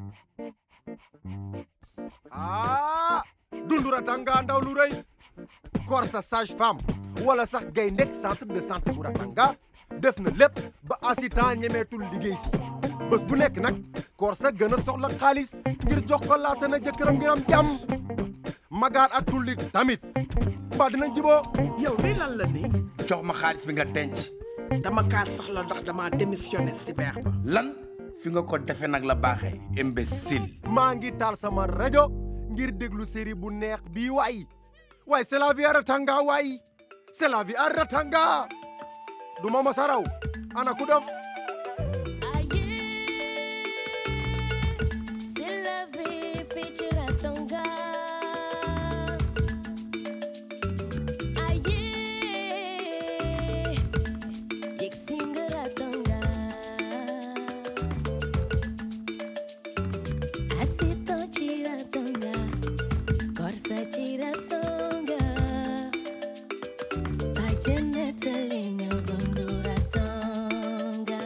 ah dundura tanga ndaw lu rëy Korsa sage femme wala sax gay nekk centre de santé bu Ratanga def na lépp ba assistant ñemeetul liggéey si bés bu nekk nag Korsa gën a soxla xaalis ngir jox ko laase na jëkkëram ngir am jàmm magaar ak tulli tamit mbaa dinañ jiboo yow lii lan la nii jox ma xaalis bi nga denc dama kaa soxla ndax dama démissionné si beex ba lan fi nga ko defe nag la baaxee imbécile maa ngi taal sama rajo ngir déglu série bu neex bii waay waaye c'est la vie à Ratanga waay c'est la vie à Ratanga du ma masa raw ana ku dof C'est la vie, fii ci Ratanga. Aye, yegg si nga Ratanga. Assistant ci Ratanga, Korsa ci Ratanga. Bàjjen nettali ñëw dundu Ratanga.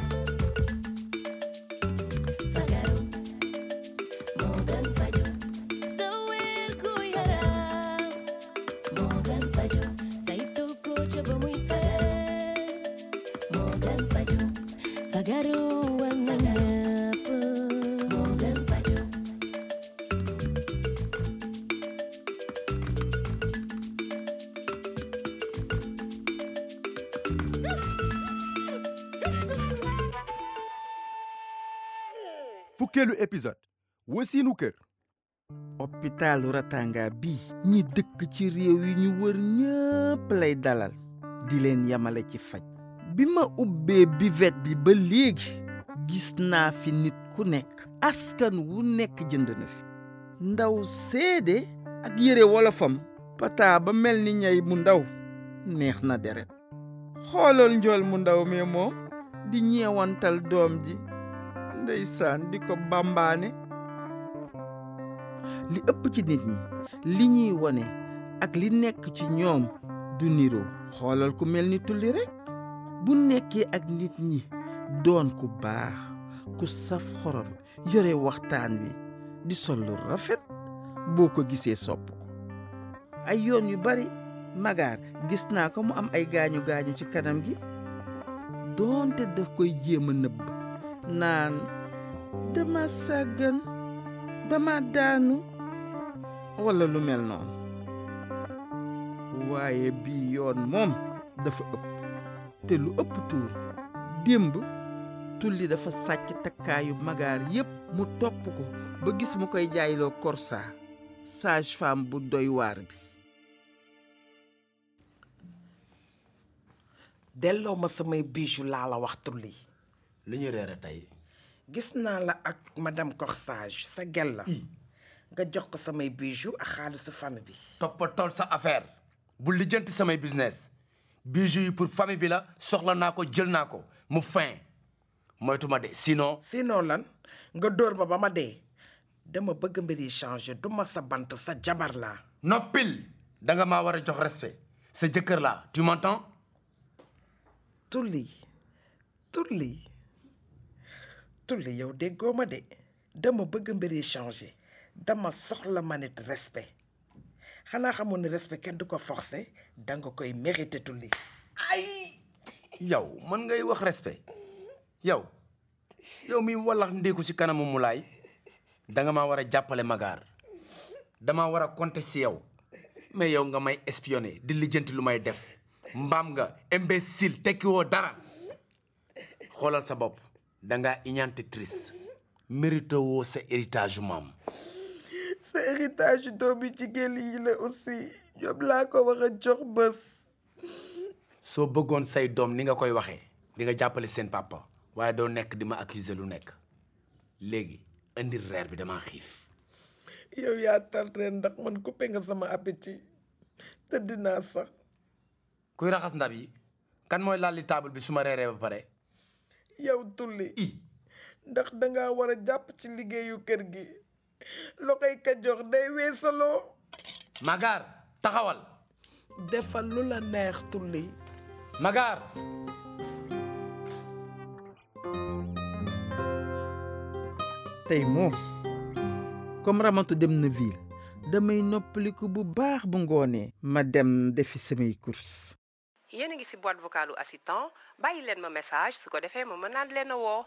Fagaru Morgan Fajo Sawir ku yaram Morgan Fajo saytu ko ca ba muy fagar Morgan Fajo Fagaru war na ñëpp Morgan Fajo fukkeelu épisode wasiinu kër hôpitalu Ratanga bi ñi dëkk ci réew yi ñu wër ñëpp lay dalal di leen yamale ci faj bi ma ubbee buvette bi ba léegi gis naa fi nit ku nekk askan wu nekk jënd na fi ndaw seede ak yére wolofam pata ba mel ni ñay mu ndaw neex na deret xoolal njool mu ndaw mi moom di ñeewantal doom ji ndeysaan di ko bambaane li ëpp ci nit ñi li ñuy wone ak li nekk ci ñoom du niroo xoolal ku mel ni tulli rekk bu nekkee ak nit ñi doon ku baax ku saf xorom yore waxtaan wi di sol lu rafet boo ko gisee sopp ko ay yoon yu bari magaar gis naa ko mu am ay gaañu gaañu ci kanam gi doonte daf koy jéem a nëbb naan dama sàggan dama daanu walla lu mel noonu waaye bii yoon moom dafa ëpp te lu ëpp tuur démb tulli dafa sàcc takkaayu magaar yépp mu topp ko ba gis mu koy jaayloo korsa sage femme bu doy waar bi delloo ma samay bijou laa la wax tulli lu ñu reere tey gis naa la ak madame Corsage sa gel la nga jox ko samay bijou ak xaalisu famille bi toppatool sa affaire bu lijjanti samay business bijoux yi pour famille bi la soxla naa ko jël naa ko mu fin moytu ma de sinon sinon lan nga dóor ma ba ma dee dama bëgg mbir yi changer du ma sa bant sa jabar laa noppil da nga maa war a jox respect sa jëkkër laa tu m'entends tulli tulli tulli yow déggoo ma de dama bëgg mbir yi changer dama soxla ma nit respect xanaa xamoon ne respect kenn du ko forcer danga koy mérité tulli ay yow mën ngay wax respect yow yow mi wallax ndéeku ci kanamu mulaay da nga maa war a jàppale magaar dama war a compter ci yow mais yow nga may espionner di lijjanti lu may def mbaam nga imbécile tekki woo dara xoolal sa bopp da ngaa iñante triste mérite woo sa héritage maam sa héritage doomi jigéen yi la aussi ñoom laa ko wax a jox bés soo bëggoon say doom ni nga koy waxee di nga jàppale seen papa waaye doo nekk di ma accuser lu nekk léegi indi reer bi dama xiif yow yaa tal ren ndax man coupé nga sama appétit te dinaa sax kuy raxas ndab yi kan mooy lalli table bi su ma reeree ba pare yow tulli i ndax danga war a jàpp ci liggéeyu kër gi loxoy ka jox day weesaloo Magar taxawal defal lu la neex tulli Magar tey moom comme ramatu dem na ville damay noppaliku bu baax bu ngoonee ma dem defi samay course yéen a ngi ci boîte vocale u assistant bàyyi leen ma message su ko defee ma mën naa leen a woo.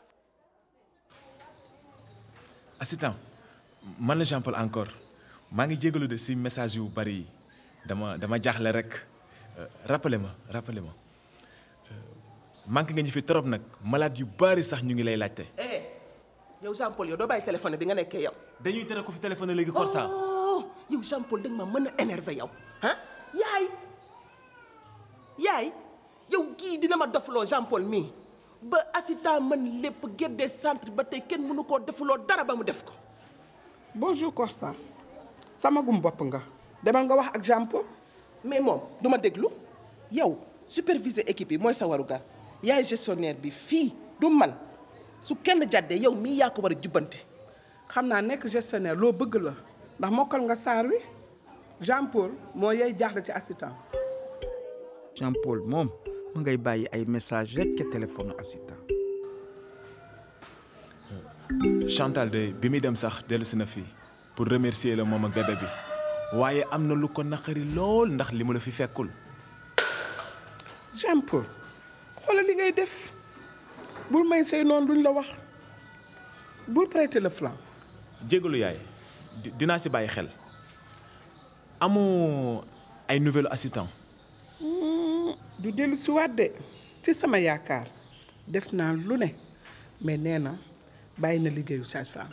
assistant man la Jean Paul encore maa ngi jégalu de si message yu bari yi dama dama jaaxle rek rappelé ma rappelé ma manqué nga ñu fi trop nag malade yu bari sax ñu ngi lay laajte. eh yow Jean Paul yow doo bàyyi téléphone bi nga nekkee yow. dañuy tere ko fi téléphone léegi Korsa. oh yow Jean Paul da nga ma mën a énervé yow ah yaay yaay yow kii dina ma dofloo Jean Paul mii ba assistant man lépp géddee centre ba tey kenn mënu koo defuloo dara ba mu def ko. bonjour Corsa sama gum bopp nga demal nga wax ak Jean Paul mais moom du ma déglu yow superviser équipe yi mooy sa warugar yaay gestionnaire bi fii du man su kenn jàddee yow mii yaa ko war a jubbanti. xam naa nekk gestionnaire loo bëgg la ndax mokkal nga saar wi Jean Paul moo yey jaaxle ci assistant Jean Paul moom mu ngay bàyyi ay message rek ca téléphone assistant Chantal de bi muy dem sax dellusi na fii pour remercier la moom ak bébé bi waaye am na lu ko naqari lool ndax li mu la fi fekkul. Jean Paul xoolal li ngay def bul may say noonu duñ la wax bul prêter le flanc jégalu yaay di- dinaa ci bàyyi xel amoo ay nouvelle assistant du dellu si waat de ci sama yaakaar def naa lu ne mais nee na bàyyi na liggéeyu sage-femme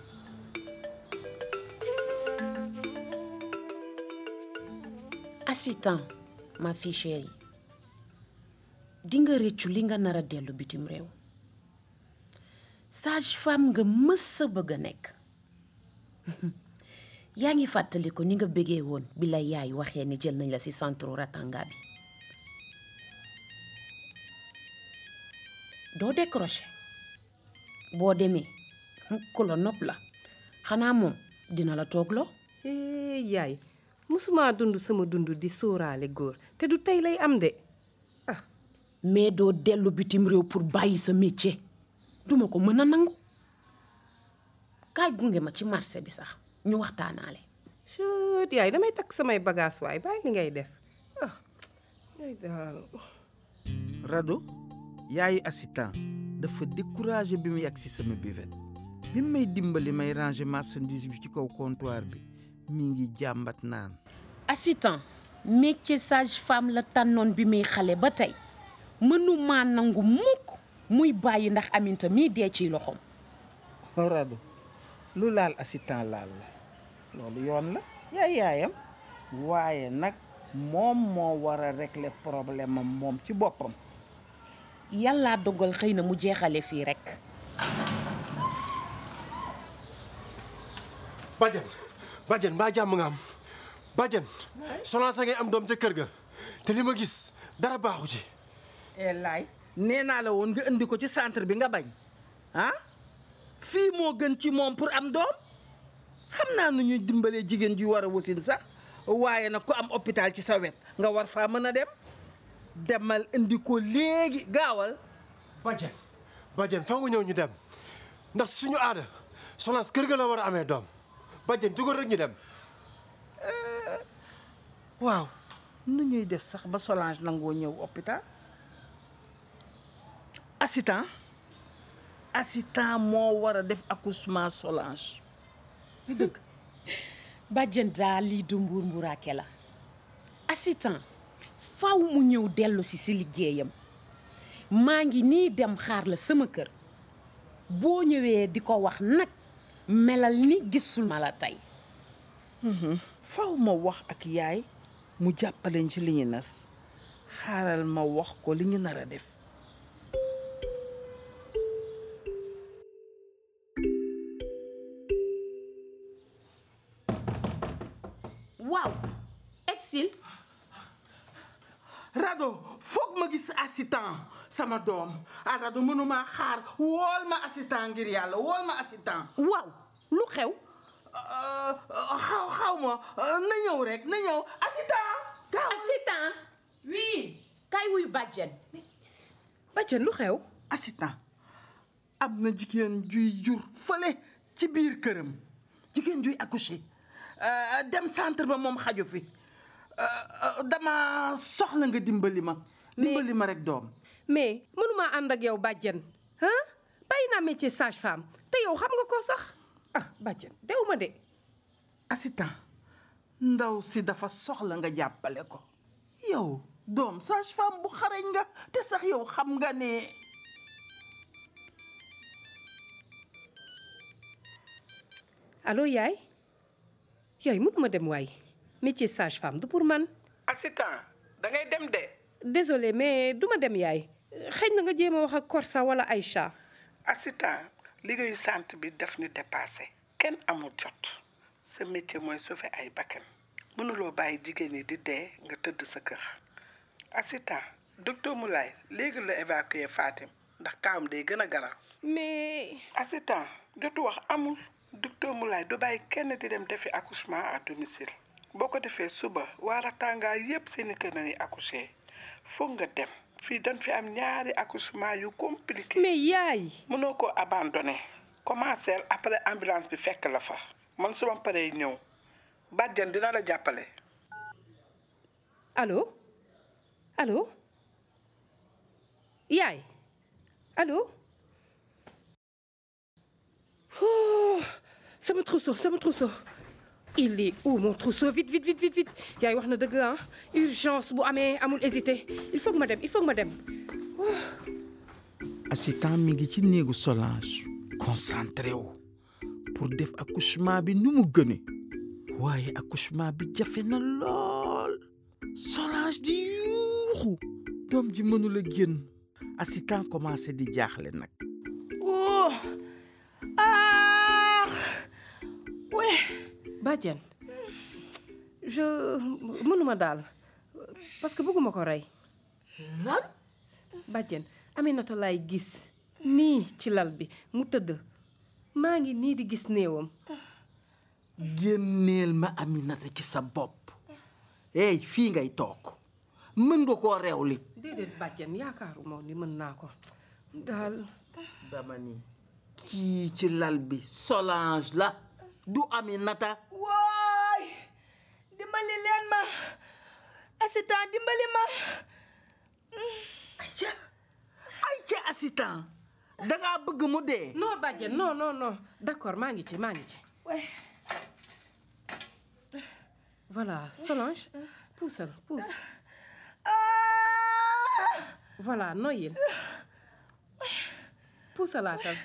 assistant ma fille chérie di nga rëccu li nga nar a dellu bitim réew sage femme nga mës a bëgg a nekk yaa ngi fàttali ko ni nga bëggee woon bi la yaay waxee ni jël nañ la ci centre Ratanga bi doo décroché boo demee ku la nopp la xanaa moom dina la toogloo Eh, yaay musuma dund sama dund di sóoraale góor te du tey lay am de mais doo dellu bitim réew pour bàyyi sa métier duma ko mën a nangu kaay gunge ma ci marché bi sax ñu waxtaanaale chut yaay damay takk samay bagage waay bàyyi li ngay def ah yaay daal Rado yaayu assistant dafa découragé bi mu yàgg si sama buvette bi mu may dimbali may ranger marchandise bi ci kaw comptoir bi mi ngi jàmbat naan assistant métier sage femme la tànnoon bi muy xale ba tey mënumaa nangu mukk muy bàyyi ndax aminta mii dee ciy loxoom Rado lu laal assistant laal la loolu yoon la yaay yaayam waaye nag moom moo war a régler problème am moom ci boppam yàllaa dogal xëy na mu jeexale fii rekk Badiane Badiane mbaa jàmm nga am Badiane Solange a ngay am doom ca kër ga te li ma gis dara baaxu ci e laay nee naa la woon nga indi ko ci centre bi nga bañ ah fii moo gën ci moom pour am doom xam naa nu ñuy dimbalee jigéen ji war a wasin sax waaye nag ku am hôpital ci sa wet nga war faa mën a dem demal indi ko léegi gaawal Badiane Badiane fa nga ñëw ñu dem ndax suñu aada Solange kër ga la war a amee doom Badiane jógal rek ñu dem waaw nu ñuy def sax ba Solange nangoo ñëw hôpital assistant assistant moo war a def accouchement Solange li dëgg bàjjen daal lii du mbuur mburaake la assistant faw mu ñëw dellu si si liggéeyam maa ngi nii dem xaar la sama kër boo ñëwee di ko wax nag melal ni gisul ma la tey faw ma wax ak yaay mu jàppaleñ ci li ñu nas xaaral ma wax ko li ñu nar a def waaw exil Rado foog ma gis assistant sama doom ah Rado mënuma xaar wool ma assistant ngir yàlla wool ma assistant waaw lu xew xaw xaw ma na ñëw rek na ñëw assistant gaaw assistant oui kay wuyu bàjjen Badiane lu xew assistant am na jigéen juy jur fële ci biir këram jigéen juy accoucher euh, dem centre ba moom xaju fi euh, euh, dama soxla nga dimbali ma dimbali ma rek doom mais mënuma ànd ak yow bàjjen ah bàyyi naa métier sage femme te yow xam nga ko sax ah bàjjen dew ma de assistant ndaw si dafa soxla nga jàppale ko yow doom sage femme bu xarañ nga te sax yow xam nga ne allo yaay yaay mënuma dem waay métier sage femme du pour man assistant da ngay dem de désolé mais duma dem yaay xëy na nga jéem a wax ak Korsa wala Aïcha assistant liggéeyu sant bi def ñu dépassé kenn amul jot sa métier mooy sauver ay bakkan mënuloo bàyyi jigéen ñi di dee nga tëdd sa kër assistant docteur Moulay léegi la évacuer Fatim ndax kaam day gën a garaaw mais assistant jotu wax amul docteur Moulay du bàyyi kenn di dem defi accouchement à domicile boo ko defee suba waa Ratanga yépp seeni kër nañuy accoucher foog nga dem fii dañ fi am ñaari accouchement yu compliqué mais yaay mënoo ko abandonné commencer après ambulance bi fekk la fa man suma paree ñëw bàjjan dina la jàppale allo allo yaay allo oh sama trousseau sama trousseau il est où mon trousseau vite vite vite vite vite yaay wax na dëgg ah urgence bu amee amul hésité il faut que ma dem il faut que ma dem assistant mi ngi ci néegu Solange concentré wu pour def accouchement bi nu mu gëne waaye accouchement bi jafe na lool Solange di yuuxu doom ji mënula génn assistant commencé di jaaxle nag oh ah ouais bàjjen je mënuma daal parce que bëgguma ko rey lan bàjjen Aminata laay gis nii ci lal bi mu tëdd maa ngi nii di gis néewam génneel ma Aminata ci sa bopp hey fii ngay toog mën nga koo rewli déedéet bàjjen yaakaaruma ni mën naa ko daal dama ni kii ci lal bi Solange la du Aminata waay dimbali leen ma assistant dimbali ma ayca ayca assistant dangaa bëgg mu dee non bàjjen non non non d'accord maa ngi ci maa ngi ci voilà Solange puusal puus voilà noyyil puusalaatal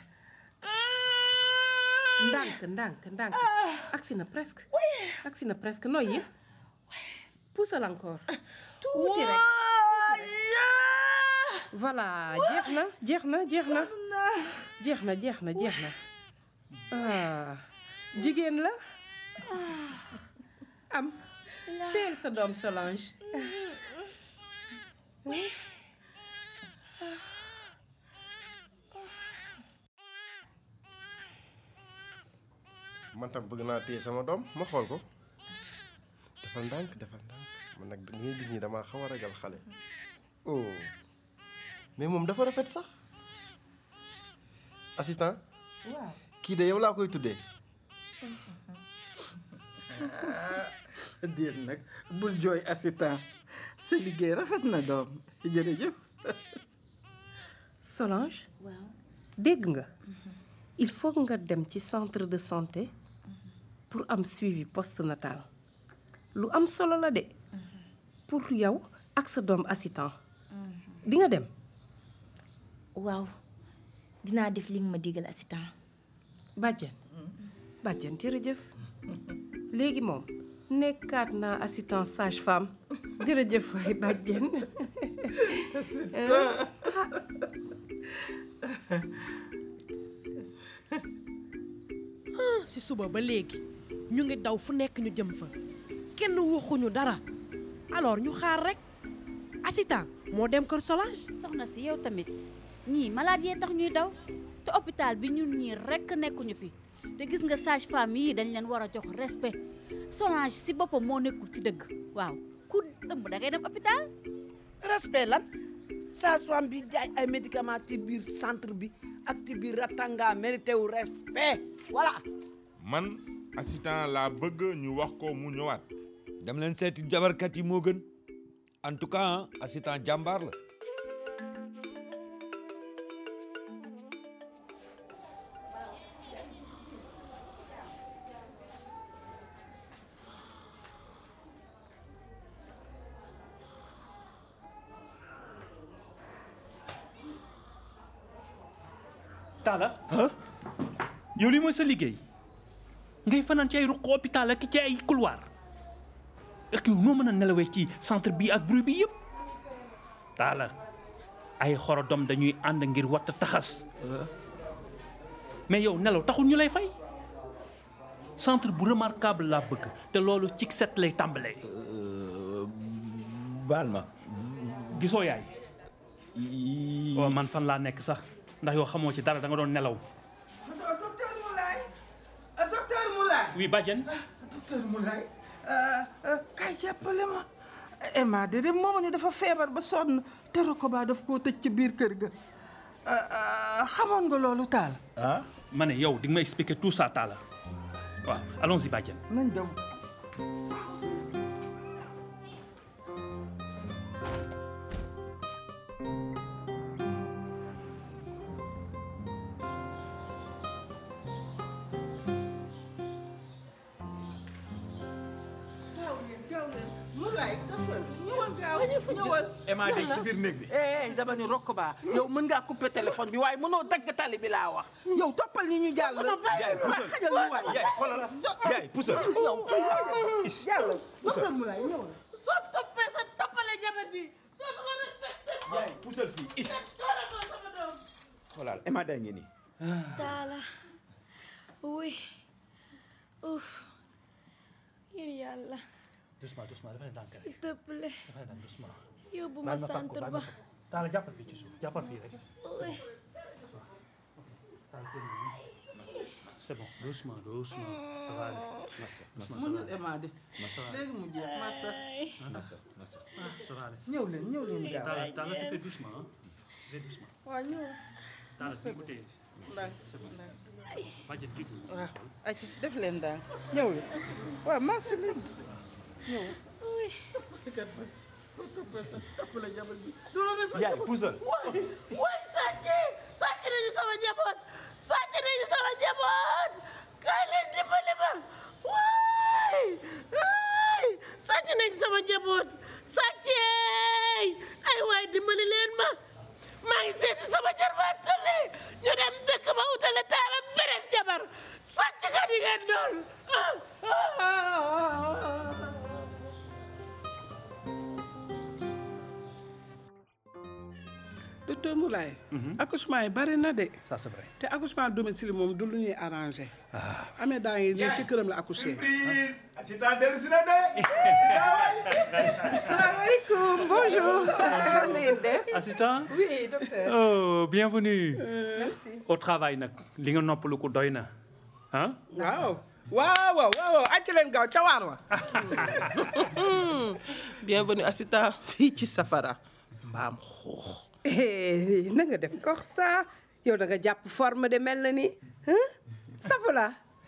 ndànk ndànk ndànk agsi na presque agsi na presque noyyil puusal encore tuuti rek voilà jeex na jeex na jeex na jeex na jeex na jeex na ah jigéen la am teel sa doom Solange man tam bëgg naa téye sama doom ma xool ko defal ndànk defal ndànk man nag da ngay gis ni damaa xaw a ragal xale oh mais moom dafa rafet sax assistant waaw kii de yow laa koy tuddee déet nag bul jooy assistant sa liggéey rafet na doom jërëjëf Solange waaw dégg nga il faut nga dem ci centre de santé pour am suivi postnatal lu am solo la de pour yow ak sa doom assistant di nga dem waaw dinaa def li nga ma digal assistant bàjjen bàjjen jërëjëf léegi moom nekkaat naa assistant sage femme jërëjëf waay bàjjen ci suba ba léegi ñu ngi daw fu nekk ñu jëm fa kenn waxuñu dara alors ñu xaar rek assistant moo dem kër Solange soxna si yow tamit ñii malade yee tax ñuy daw te hôpital bi ñun ñii rekk nekkuñu fi te gis nga sage femme yii dañ leen war a jox respect Solange si boppam moo nekkul ci dëgg waaw ku ëmb da ngay dem hôpital respect lan sage-femme bi jaay ay médicaments ci biir centre bi acte bi Ratanga mérité wu respect voilà man assistant laa bëgg ñu wax ko mu ñëwaat dem leen seeti jabarkat yi moo gën en tout cas assistant jàmbaar la Talla yow lii mooy sa liggéey ngay fanaan ci ay ruq hôpital ak ci ay couloir ak yow noo mën a nelawee ci centre bi ak bruit bi yëpp Talla ay xorodom dañuy ànd ngir watt taxas mais yow nelaw taxul ñu lay fay centre bu remarquable laa bëgg te loolu ci set lay tàmbalee. baal ma gisoo yaay. waaw man fan laa nekk sax ndax yow xamoo ci dara da nga doon nelaw. docteur Moulay docteur Moulay oui Badiane. docteur Moulay kay jàppale ma Emma de de moomu ne dafa feebar ba sonn te Rokoba daf koo tëj ci biir kër ga xamoon nga loolu taal ah ma ne yow di nga ma expliquer tout ça Talla waaw allons-y Badiane. nañ dem gaaw leen gaaw leen Moulay dafa ñëwal gaaw ñëwal Emma de ci biir néeg bi. eh dama ni Rokoba yow mën ngaa couper téléphone bi waaye mënoo dagg tali bi laa wax yow toppal ni ñu jàll yaay puusal xajal ñu waay yaay xoolal yaay puusal. yow jàll docteur Moulay ñëwal soo toppee sa toppale jabar bi dootu ma respecté yaay puusal fii is dooratoo sama doom xoolal Emma day ngi nii. Talla oui ouf ngir yàlla doucement doucement dafa ne ndànk rek s'il te plaît dafa ne ndànk doucement. yóbbu baal ma ma fàq ko centre baal ba ma fàq ko. Talla jàppal fii ci suuf jàppal fii rek. oui Talla teel nii. c'est bon doucement doucement ça va aller. doucement ça mu va ñu aller. Emma de Massa. léegi mu jeex massa Massa massa. Ah, ça va aller. ñëw leen ñëw leen gaaw Talla Talla tu fais doucement hein. Fais doucement. waaw ñëw Talla fi mu téye. ndànk c'est bon. ndànk Badiane jiitu. waaw aca def leen ndànk ñëw leen waaw massa leen ñëw kat mas toppal sa toppale jabar bi du la respecté yaay puusal. waay waay sàcc sàcc nañu sama njaboot sàcc nañu sama njaboot kaay leen dimbali ma waay waay sàcc nañu sama njaboot sàcceey ay waay dimbali leen ma maa ngi seeti sama jarbaat tële ñu dem dëkk ba utale taala beneen jabar sàcc kat yi ngeen doon docteur Moulay accouchement yi bari na de Ça c'est vrai. te accouchement à domicile moom du lu ñuy arrangé amee daa ngi ne ci këram la accouché surprise. assistant dellu si na de. salaamaaleykum bonjour. na ngeen def. Assistant. oui docteur. Oh, bienvenue. merci. Au travail nag li nga noppalu ko doy na ah. waaw waaw waaw waaw acca leen gaaw ca waar wa bienvenue assistant fii ci safara mbaam xuux Eh, na nga def kox saa yow da nga jàpp forme de mel na ni ah safula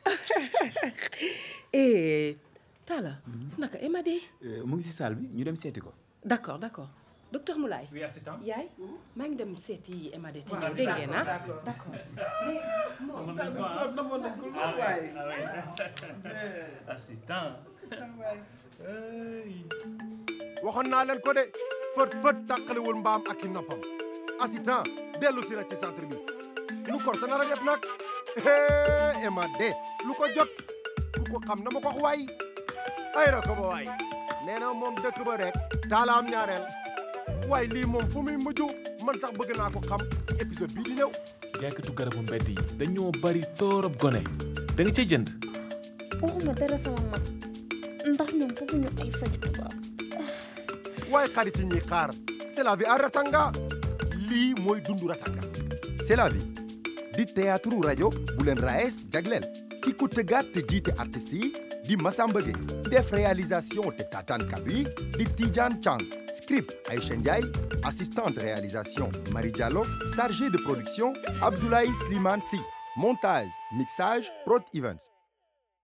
eh Talla naka Emma de mu ngi si salle bi ñu dem seeti ko. d'accord d'accord docteur Moulay Oui, assistant. yaay maa ngi dem seeti Emma de te Waaw, ñëw dégg ngeen ah d'accord, d'accord Namoon nañ ko, ah. namoon nañ ko lool Ah oui, waay. ah oui. Assistant. Ay. waxoon naa leen ko de fët fët tàqaliwul mbaam ak i noppam assistant dellu si na ci centre bi lu kor sa nar a def nag hee Emma de lu ko jot ku ko xam na ma ko wax waay ay ra ko ba waay nee na moom dëkk ba rek taalaam ñaareel waay lii moom fu muy mujj man sax bëgg naa ko xam ci épisode bii di ñëw jaaykatu garabu mbedd yi dañoo bari torop gone da nga cay jënd waxuma dara sama mag ndax ñoom bëgguñu ay faju tubaab waaye xarit yi ñuy xaar c'est la vie à Ratanga lii mooy dundu Ratanga c'est la vie di théâtre rajo bu leen raes jagleel ki ko tëggaat te jiite artistes yi di Massamba Gueye def réalisation te tatan kaddu yi di Tidiane Chang script Aïcha Ndiaye assistante réalisation Marie Diallo chargé de production Abdoulaye Slimane Sy montage mixage Prod Events